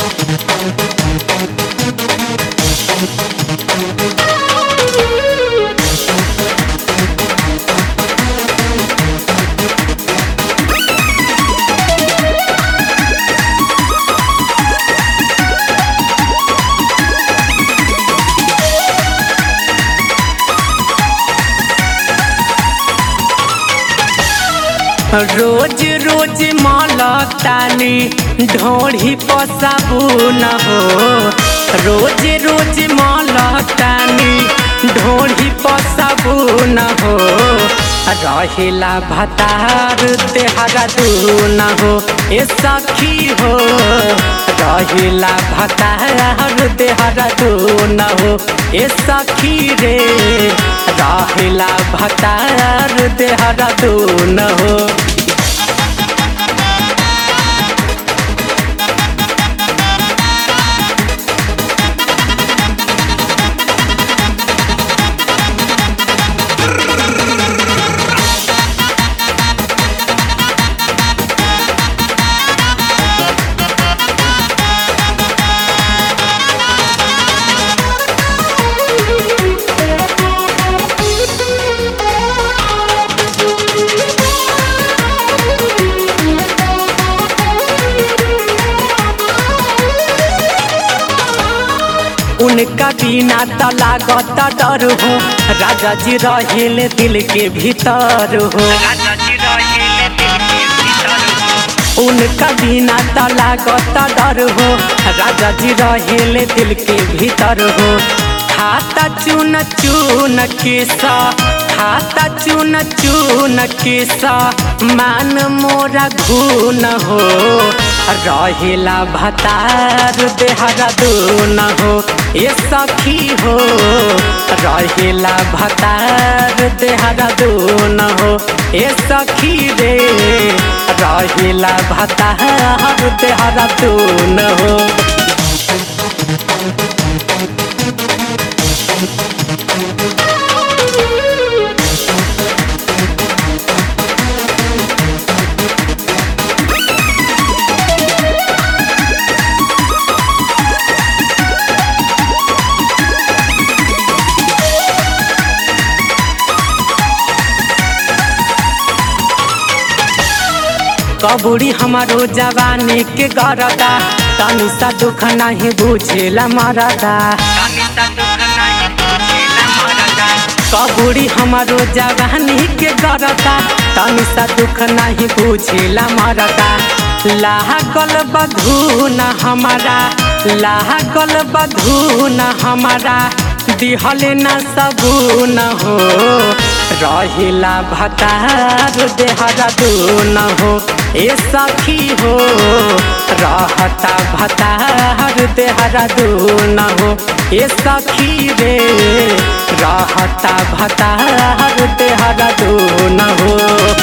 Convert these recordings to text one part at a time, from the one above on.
रोज रोज मलतानी ढोढ़ी पसाबुन हो रोज रोज मलतानी ढोढ़ी पसाबुन हो रहेला भतार तेहरा दून हो ए सखी हो रहेला भतार तेहरा दून हो ए सखी रे रहेला भतार तेहरा दून हो उनका बिना त लागत डर हो राजा जी रहेले दिल के भीतर हो उनका बिना त लागत डर हो राजा जी रहेले दिल के भीतर हो खाता चुन चुन किसा खाता चुन चुन किसा मान मोरा घून हो रहेला भतार देहरा दून हो ए सखी हो रहेला भतार देहरा दून हो ए सखी रे रहेला भतार देहरा दून हो कबूरी हमारो जवानी के गरदा तनी सा दुख नहीं बुझेला मरदा कबूरी हमारो जवानी के गरदा तनी सा दुख नहीं बुझेला मरदा लागल बधून हमारा लागल बधून हमारा दिहले न सबून हो रहिला भतार देहरा दून हो ए सखी हो रहता भतार देहरा दून हो ए सखी रे रहता भतार देहरा दून हो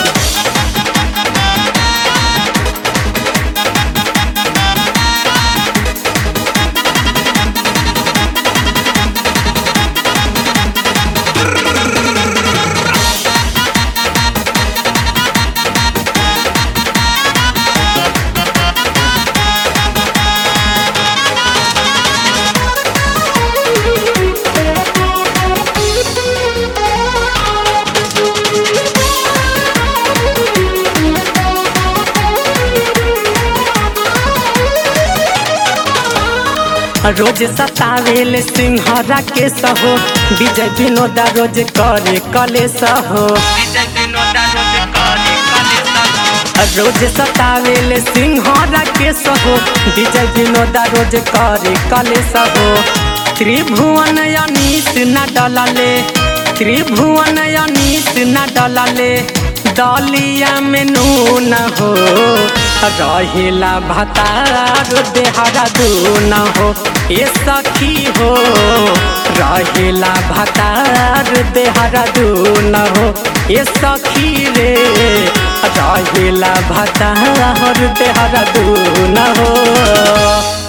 रोज सतावेल सिंहरा के सहो विजय विनोदा रोज करे कले सहो रोज सतावेल सिंहरा के सहो विजय विनोदा रोज करे कले सहो त्रिभुवन अनीस न डलले त्रिभुवन अनीस न डलले दलिया में नून हो रहेला भतार देहरा दून हो ए सखी हो रहेला भतार देहरा दून हो ए सखी रे रहेला भतार देहरा दून हो